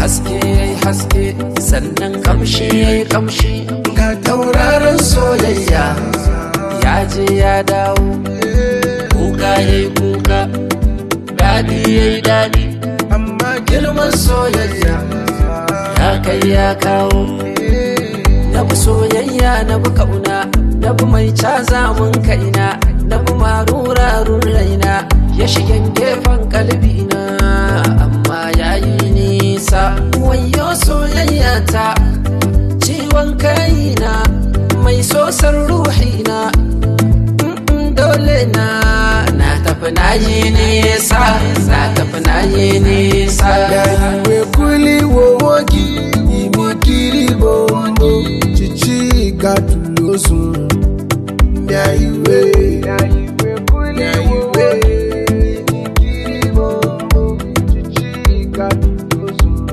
haske yayi haske sannan kamshi yayi kamshi ga tauraron soyayya ya je ya dawo kuka yayi kuka daɗi yayi daɗi amma girman soyayya ya kai ya kawo na bi soyayya na bi kauna na bi mai caza mun kaina na bi marurarun raina ya shigen gefen kalbina amma yayi nisa wayo soyayya ta ciwon kaina mai sosar ruhina dole na na tafi na yi nisa na tafi na yi nisa Girl, you